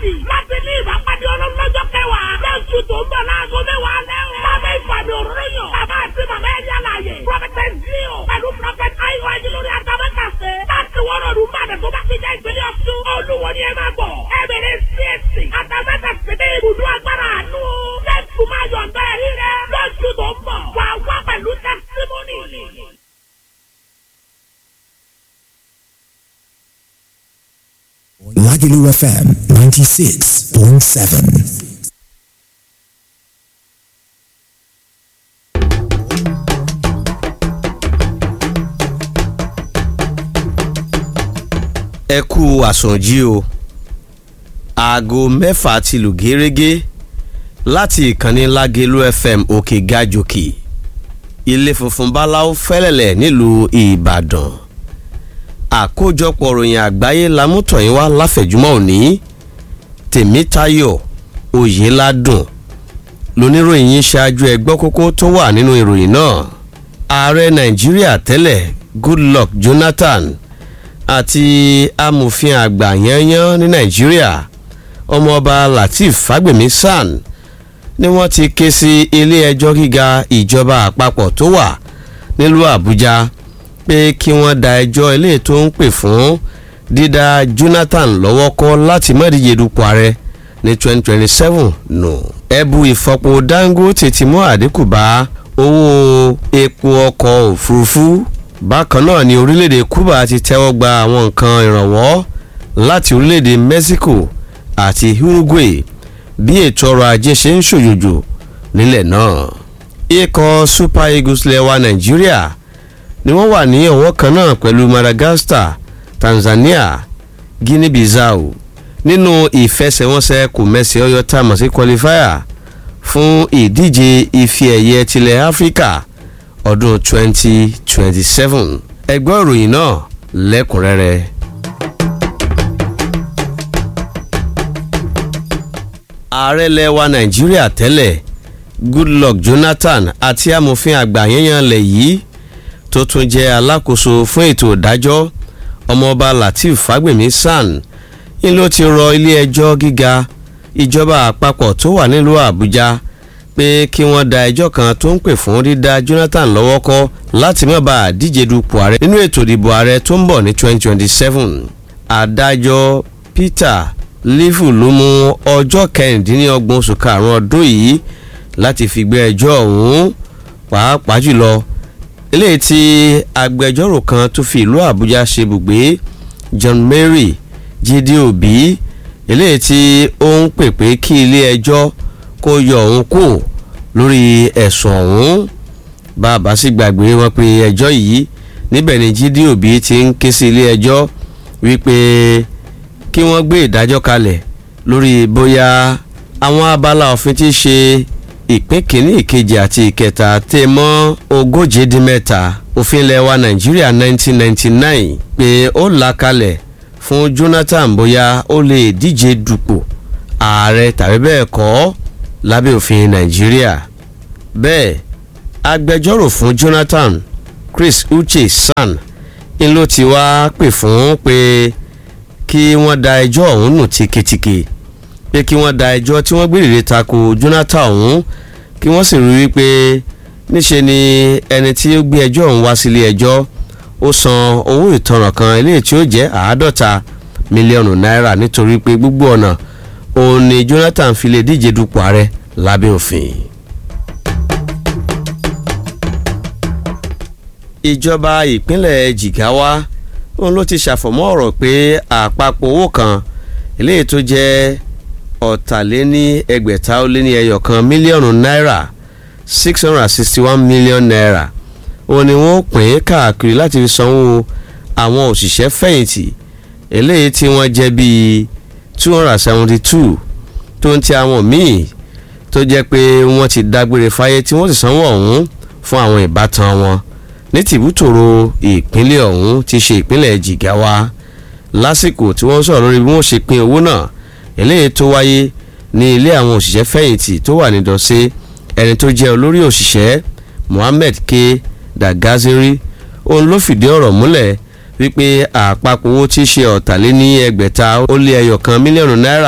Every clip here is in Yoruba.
gbáradì láti ní ìbápadì ọlọ́run lọ́jọ́ kẹwàá. lóṣù tó ń bọ̀ láago mẹ́wàá lẹ́wọ̀. lábẹ́ ìfàmì òróró yàn. bàbá àti màmá ẹ̀yà láàyè. prọfẹtẹ zio pẹ̀lú prọfẹtẹ ayiwa ajilori atamẹ́kàsẹ́. láti wọ́n ọdún bàdàn tó bá ti jẹ́ ìpínlẹ̀ ọ̀ṣun. olúwo ni ẹ máa bọ̀. ẹ bẹ̀rẹ̀ csc atamẹ́kàsẹ́ ní ibùdó agbára àánú. lẹ́tù máa yọ̀ǹda ẹ̀rí rẹ. lóṣù tó ń bọ̀ wà wá pẹ̀lú tẹ́símọ́nì. Lagelu FM 96.7. ẹ kú àsùnjí o aago mẹ́fà ti lù gẹ́rẹ́gẹ́ láti ìkànnì Lágelú FM òkè gajòkè ilé funfun báláwo fẹ́lẹ̀lẹ̀ nílùú Ìbàdàn àkójọpọ̀ ròyìn àgbáyé lamútọ̀yìn wá láfẹ̀júmọ́ òní Tèmítáyọ̀ Oyèládùn lóníròyìn yín ṣáájú ẹgbọ́ kókó tó wà nínú ìròyìn náà ààrẹ Nàìjíríà tẹ́lẹ̀ Goodluck Jonathan àti amòfin àgbà yanyan ní nàìjíríà ọmọọba lateef fagbemi san ni wọ́n ti ké sí ilé-ẹjọ́ gíga ìjọba àpapọ̀ tó wà nílùú àbújá pé kí wọ́n da ẹjọ́ ilé tó ń pè fún dídá jonathan lọ́wọ́ kọ́ láti má díje dupò ààrẹ ní 2027 nù. ẹ̀bù ìfọpo dangote ti mú àdínkù bá owó epo ọkọ̀ òfurufú bákan náà ni orílẹ̀-èdè Cuba ti tẹ́wọ́ gba àwọn nǹkan ìrànwọ́ láti orílẹ̀-èdè Mexico àti Uruguay bí ètò ọrọ̀ ajé ṣe ń ṣòjòjò nílẹ̀ náà. ikọ̀ Super Eagles lẹ́wà Nàìjíríà ni wọ́n wà ní ọ̀wọ́ kan náà pẹ̀lú Madagascar Tanzania Guinea-Bissau nínú ìfẹsẹ̀wọnsẹ̀ kò mẹ́sẹ̀ ọyọ́ tá a mọ̀ sí qualifier fún ìdíje ife ẹ̀yẹ tilẹ̀ Áfíríkà ọdún 2027 ẹgbẹ́ ìròyìn náà lẹ́kùnrẹ́rẹ́. ààrẹ lẹwa nàìjíríà tẹ́lẹ̀ Goodluck Jonathan àti amòfin àgbà yẹnyẹn lẹ̀ yìí tó tún jẹ́ alákòóso fún ètò ìdájọ́ ọmọọba Lateef Fagbemi San ń ló ti rọ ilé-ẹjọ́ gíga ìjọba àpapọ̀ tó wà nílùú Àbújá pé kí wọ́n da ẹjọ́ kan tó ń pè fún dídá Jonathan lọ́wọ́ kọ́ láti má bàa díje dupò ààrẹ nínú ètò ìdìbò ààrẹ tó ń bọ̀ ní 2027. adájọ́ Peter Lifu ló mú ọjọ́ kẹrìndínlọ́gbọ̀n oṣù karùn-ún ọdún yìí láti fi gbé ẹjọ́ ọ̀hún pàápàá jùlọ eléyìí tí agbẹjọ́rò kan tó fi ìlú Àbújá ṣe bùgbé John Mary Jídé Òbí eléyìí tí ó ń pè pé kí ilé ẹjọ́ kó yọ òun kù lórí ẹ̀sùn ọ̀hún bàbá sì gbàgbé wọn pé ẹjọ́ yìí níbẹ̀ ni Jídé Òbí ti ń ké sí ilé ẹjọ́ wípé kí wọ́n gbé ìdájọ́ kalẹ̀ lórí bóyá àwọn abala òfin ti ṣe ìpín kìíní ìkejì àti ìkẹta tẹ̀ mọ́ ogóje dín mẹ́ta òfin ilẹ̀ wa Nàìjíríà 1999 pé ó là kalẹ̀ fún Jonathan bóyá ó lè díje dupò ààrẹ tàbí bẹ́ẹ̀ kọ́ lábẹ́ òfin nàìjíríà bẹ́ẹ̀ agbẹjọ́rò fún Jonathan Chris Uche San ń ló ti wá pè fún pé kí wọ́n da ẹjọ́ ọ̀hún nù tìketìke pé kí wọ́n da ẹjọ́ tí wọ́n gbèrèrè tako Jonathan ọ̀hún kí wọ́n sì rí wípé níṣe ni ẹni tí ó gbé ẹjọ́ ọ̀hún wá sílé ẹjọ́ ó san owó ìtanràn kan eléyìí tí ó jẹ́ àádọ́ta mílíọ̀nù náírà nítorí pé gbogbo ọ̀nà òun ni Jonathan fi lè díje dupò ààrẹ lábẹ́ òfin. ìjọba ìpínlẹ̀ Jigawa òun ló ti ṣàfọ̀mọ́ ọ̀rọ̀ pé àpapọ̀ owó kan eléyìí tó jẹ́ ọ̀tàléní ẹgbẹ̀ta ó lé ní ẹyọ kan mílíọ̀nù náírà six hundred and sixty one million naira òun ni wọ́n pín káàkiri láti fi sanwó àwọn òṣìṣẹ́ fẹ̀yìntì eléyìí tí wọ́n jẹ́ bíi two hundred and seventy two tó ń ti àwọn míì tó jẹ́ pé wọ́n ti dágbére fáyé tí wọ́n sì sanwó ọ̀hún fún àwọn ìbátan wọn ní tìbútòrò ìpínlẹ̀ ọ̀hún ti ṣe ìpínlẹ̀ Jigawa lásìkò tí wọ́n sọ̀rọ̀ lórí bí wọ́n ṣe pín owó náà eléyìí tó wáyé ní ilé àwọn òṣìṣẹ́ fẹ̀yìntì tó wà ní Dọ̀sẹ̀ ẹni tó jẹ́ olórí òṣìṣẹ́ Mohammed K Dagaziri òun ló fìdí ọ̀rọ̀ múlẹ̀ wípé àpapọ̀ owó tí í ṣe ọ̀tàléní ẹgbẹ̀ta ó lé ẹyọ kan mílíọ̀nù náírà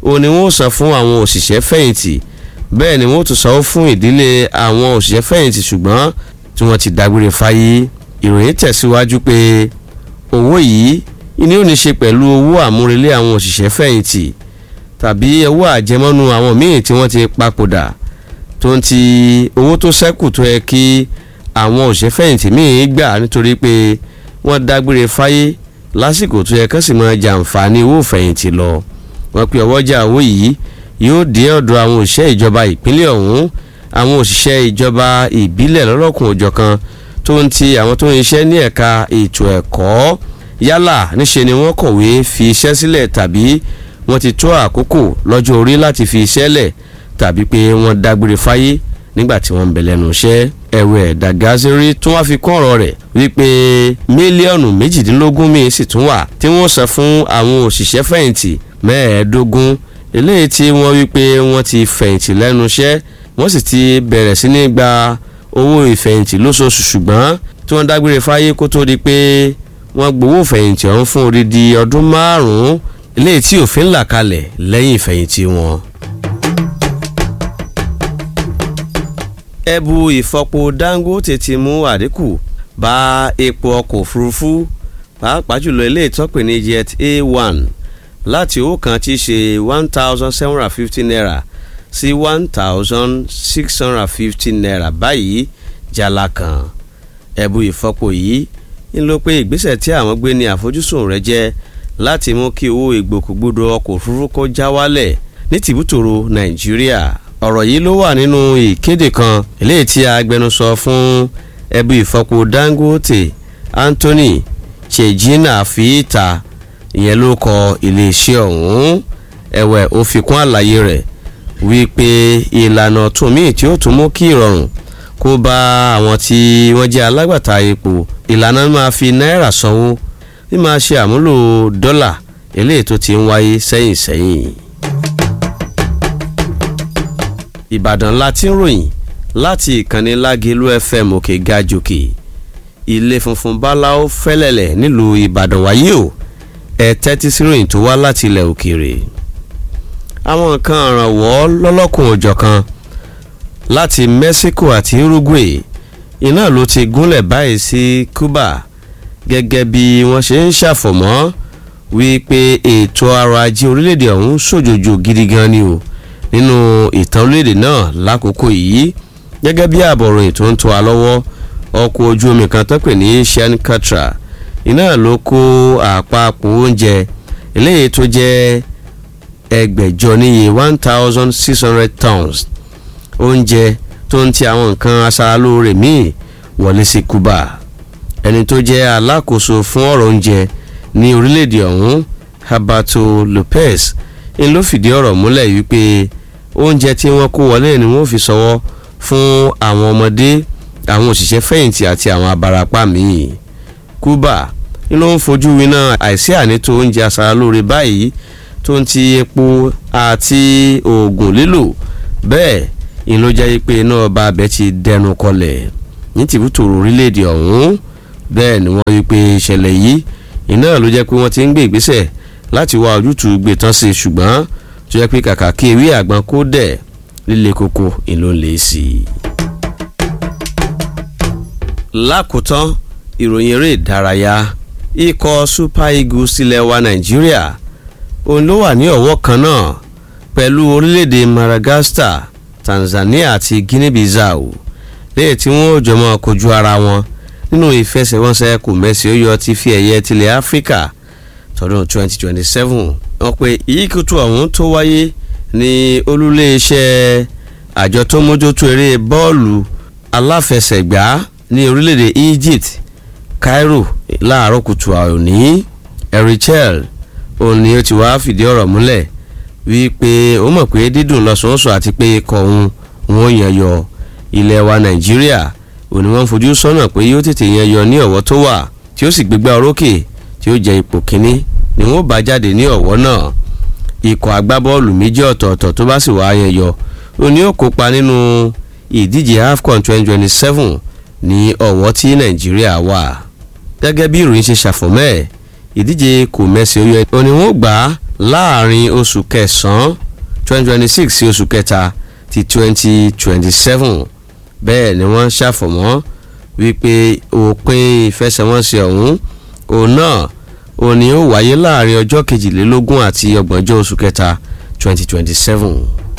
òun ni wọ́n san fún àwọn òṣìṣẹ́ fẹ̀yìntì bẹ́ẹ̀ ni wọ́n tún sanwó fún ìdílé àwọn òṣìṣẹ́ fẹ̀yìntì ṣùgbọ́n tí wọ́n ti dágbére fáyé ìròyìn tẹ̀síwájú pé owó yìí ni ó ní ṣe pẹ̀lú owó àmúrelé àwọn òṣìṣẹ́ fẹ̀yìntì tàbí owó àjẹmọ́nú àwọn míì tí wọ́n ti papòdà tó ń ti owó tó ṣẹ́kù tó yẹ kí àwọn òṣìṣẹ́ fẹ̀yìntì míì gbà nítorí pé wọ́n dágbére fáyé lásìkò tó yẹ kán sì máa jàǹfààní owó fẹ̀yìntì lọ wọ́n pe ọwọ́jà owó yìí yóò dé ọ̀dọ̀ àwọn òṣìṣẹ́ ìjọba ìpínlẹ̀ ọ̀hún àwọn òṣìṣẹ́ ìjọba ìbílẹ̀ lọ́lọ́kùn òjọ̀kan tó ń ti àwọn tó ń iṣẹ́ ní ẹ̀ka ètò ẹ̀kọ́ yálà níṣe ni wọ́n kọ̀wé fi iṣẹ́ sílẹ̀ tàbí wọ́n ti tó àkókò lọ́jọ́ orí láti fi iṣẹ́ lẹ̀ tàbí pé wọ́n dágbére fáyé nígbà tí wọ́n ń bẹ lẹ́nu iṣẹ́ ẹ̀wẹ̀ dàgázírí tún wá fi kún ọ̀rọ̀ rẹ̀ wípé mílíọ̀nù méjìdínlógún míì sì tún wà tí wọ́n san fún àwọn òṣìṣẹ́ fẹ̀yìntì mẹ́ẹ̀ẹ́dógún eléyìí tí wọ́n wípé wọ́n ti fẹ̀yìntì lẹ́nu iṣẹ́ wọ́n sì ti bẹ̀rẹ̀ sí ní gba owó ìfẹ̀yìntì lóṣooṣù ṣùgbọ́n tí wọ́n dágbére fáyé kó tó di pé wọ́n gbowó ìfẹ̀yìntì ọ̀hún fún odidi ọdún márùn-ún eléyìí tí òfin là kalẹ̀ lẹ́yìn ìfẹ̀yìntì wọn. ẹ̀bù ìfọpo dangote ti mú àdínkù bá epo ọkọ̀ òfurufú pàápàá jùlọ ilé ìtọ́pẹ̀ ní jet a1 láti owó kan tí í ṣe one thousand seven hundred fifty naira sí one thousand six hundred fifty naira báyìí jala kan ẹ̀bù ìfọpo yìí ń lọ pé ìgbésẹ̀ tí àwọn gbé ní àfojúsùn rẹ̀ jẹ́ láti mú kí owó ìgbòkègbodò ọkọ̀ òfurufú kó já wálẹ̀ ní tìbútòrò nàìjíríà ọ̀rọ̀ yìí ló wà nínú ìkéde kan eléyìí tí agbẹnusọ fún ẹbí ìfọpo dangote anthony chejina fi ta ìyẹn ló kọ iléeṣẹ́ ọ̀hún ẹ̀wẹ̀ ó fi kún àlàyé rẹ̀ wípé ìlànà tún míì tí ó tún mú kí ìrọ̀rùn kó bá àwọn tí wọ́n jẹ́ alágbàtà epo ìlànà máa fi náírà sanwó bí máa ṣe àmúlò dọ́là eléyìí tó ti ń wáyé sẹ́yìn sẹ́yìn. ìbàdàn láti ń ròyìn láti ìkànnì lágẹ̀lú fm òkè gajòkè ilé funfun báláwo fẹ́lẹ̀lẹ̀ nílùú ìbàdàn wáyé o ẹ tẹ́tí sí ròyìn tó wá láti ilẹ̀ òkèèrè àwọn nǹkan àrànwọ́ lọ́lọ́kùn òjọ̀kan láti mexico àti uruguay iná ló ti gúnlẹ̀ báyìí sí cuba gẹ́gẹ́ bí wọ́n ṣe ń ṣàfọ̀mọ́ wípé ètò ọrọ̀ ajé orílẹ̀-èdè ọ̀hún ṣòjòjò gidi gan ni o nínú ìtàn orílẹ̀-èdè náà lákòókò yìí gẹ́gẹ́ bí àbọ̀ròyìn tó ń tó wa lọ́wọ́ ọkọ̀ ojú omi kan tó pè ní shan katra iná ló kó àpapọ̀ oúnjẹ eléyìí tó jẹ́ ẹgbẹ̀jọ níye one thousand six hundred tons oúnjẹ tó ń ti àwọn nǹkan aṣaralóore míì wọlé sí cuba ẹni tó jẹ́ alákòóso fún ọ̀rọ̀ oúnjẹ ní orílẹ̀-èdè ọ̀hún habato lopez ń ló fìdí ọ̀rọ̀ múlẹ̀ wípé oúnjẹ tí wọ́n kó wọlé ni wọ́n fi sọwọ́ fún àwọn ọmọdé àwọn òṣìṣẹ́ fẹ̀yìntì àti àwọn abarapá míì cuba ń ló ń fojú winá àìsí ànító oúnjẹ aṣaralóore báyìí tó ń ti epo àti oògùn lílò bẹ́ẹ̀ ń ló jẹ́ pé iná ọba abẹ ti dẹnu kọlẹ̀ ní tìbútòrò orílẹ̀-èdè ọ̀hún bẹ́ẹ̀ ni wọ́n rí i pé ìṣẹ̀lẹ̀ yìí iná ló jẹ́ pé wọ́n ti ń gbé ìgbésẹ̀ láti wá ojútùú gbé tán sí ṣùgbọ́n tó jẹ́ pé kàkà kí ewé àgbọn kó dẹ̀ líle koko ìlú ń lè sí i. lákòótán ìròyìn eré ìdárayá ikọ̀ super eagles ilẹ̀ wa nàìjíríà òun ló wà ní ọ̀wọ́ kan náà pẹ̀lú orílẹ̀-èdè madagascar tanzania àti guinea-bissau lẹ́yìn tí wọ́n ò jọmọ́ kojú ara wọn nínú ìfẹsẹ̀wọnsẹ̀ kò mẹ́sì ó yọ ti fi ẹ̀yẹ tilẹ̀ áfíríkà tọdún 2027 wọ́n pe ìyíkútù ọ̀hún tó wáyé ní olúléeṣẹ́ àjọ tó mójútó eré bọ́ọ̀lù aláfẹsẹ̀gbá ní orílẹ̀-èdè egypt cairo láàárọ̀ kùtù òní erichel òun ni ó ti wá fìdí ọ̀rọ̀ múlẹ̀ wípé ó mọ̀ pé dídùn lọ́sọ̀ọ́sọ̀ àti pé ikọ̀ òun wọn yàn yọ ilẹ̀ wa nàìjíríà òní wọ́n fojú sọ́nà pé yóò tètè yan yọ ní ọ̀wọ́ tó wà tí ó sì gbégbá orókè tí ó jẹ ipò kínní ni wọ́n bá jáde ní ọ̀wọ́ náà ikọ̀ agbábọ́ọ̀lù méjì ọ̀tọ̀ọ̀tọ̀ tó bá sì wá yan yọ òní ó kópa nínú ìdíje afcon twenty twenty seven ní ọ̀wọ́ tí nàìjíríà wà gẹ́gẹ́ bí ìròyìn ṣe ṣàfọ̀mọ́ ẹ̀ ìdíje kò mẹ́sì ó yọ òní wọ́n gbà á láàrin oṣù kẹsàn-án twenty twenty six sí oṣù kẹta ti twenty twenty seven bẹ́ẹ̀ ni wọ́n ṣàfọ̀mọ́ wípé òpin ìfẹsẹ̀wọnsẹ̀ ọ̀hún òun náà òun ni ó wáyé láàrin ọjọ́ kejìlélógún àti ọgbọ̀njọ́ oṣù kẹta twenty twenty seven.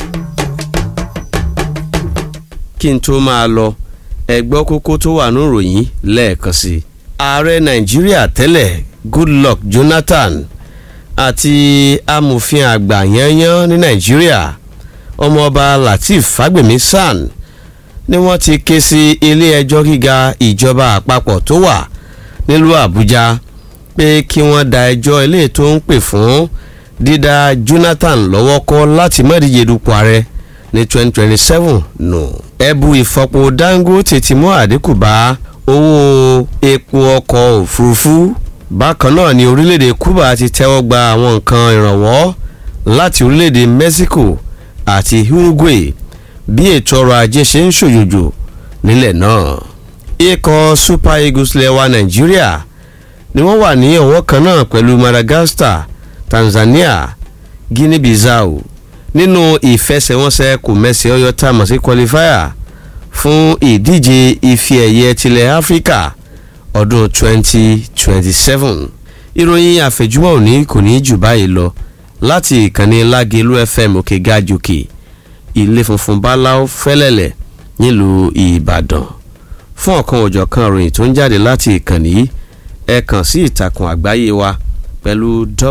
kí n tó máa lọ ẹgbọ́ kókó tó wà ní ìròyìn lẹ́ẹ̀kan sí i. ààrẹ nàìjíríà tẹ́lẹ̀ goodluck jonathan àti amòfin àgbà yányán ní nàìjíríà ọmọọba lateef fagbemi san ni wọ́n ti ké sí ilé-ẹjọ́ gíga ìjọba àpapọ̀ tó wà nílùú àbújá pé kí wọ́n da ẹjọ́ ilé tó ń pè fún dídá jonathan lọ́wọ́ kọ́ láti má díje dupò ààrẹ ní 2027 nù. ẹ̀bù ìfọpo dangote ti mú àdínkù bá owó epo ọkọ̀ òfurufú bákan náà ni orílẹ̀-èdè cuba ti tẹ́wọ́ gba àwọn nǹkan ìrànwọ́ láti orílẹ̀-èdè mexico àti uruguay bí ètò ọrọ̀ ajé ṣe ń ṣòjòjò nílẹ̀ náà. ikọ̀ super eagles lẹ́wà nàìjíríà ni wọ́n wà ní ọ̀wọ́ kan náà pẹ̀lú madagascar tanzania guinea bissau nínú ìfẹsẹ̀wọnsẹ̀ kò mẹ́sẹ̀ ọyọ́ tá a mọ̀ sí qualifier fún ìdíje ife ẹ̀yẹ tilẹ̀ áfíríkà ọdún 2027 ìròyìn àfẹ̀júmọ́ òní kò ní jù báyìí lọ láti ìkànnì lágẹ̀lú fm òkè gàjòkè ilé funfun báláú fẹ́lẹ́lẹ̀ nílùú ìbàdàn fún ọ̀kan òjọ̀kan ìròyìn tó ń jáde láti ìkànnì yìí ẹ kàn sí ìtàkùn àgbáyé wa pẹ̀lú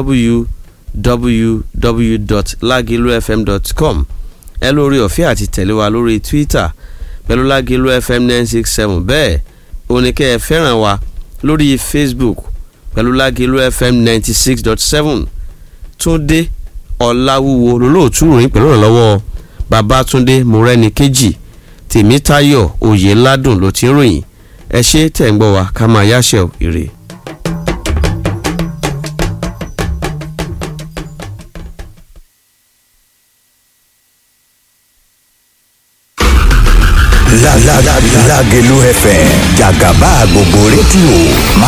www.lagilufm.com ẹ lórí ọ̀fẹ́ àti tẹ̀lé wa lórí twitter pẹ̀lú lágìlú fm nine six seven bẹ́ẹ̀ oníkẹ́ ẹ fẹ́ràn wa lórí facebook pẹ̀lú lágìlú fm ninety six dot seven túndé ọ̀làwúwo lólóòtú ròyìn pẹ̀lú ìrànlọ́wọ́ babatunde morẹ́ni kejì tèmítayọ̀ oyèládùn ló ti ń ròyìn ẹ ṣe tẹ̀ ń gbọ́ wa ká máa yáṣẹ́ ire. Lágelú FM jàgàbá gbogbo rédíò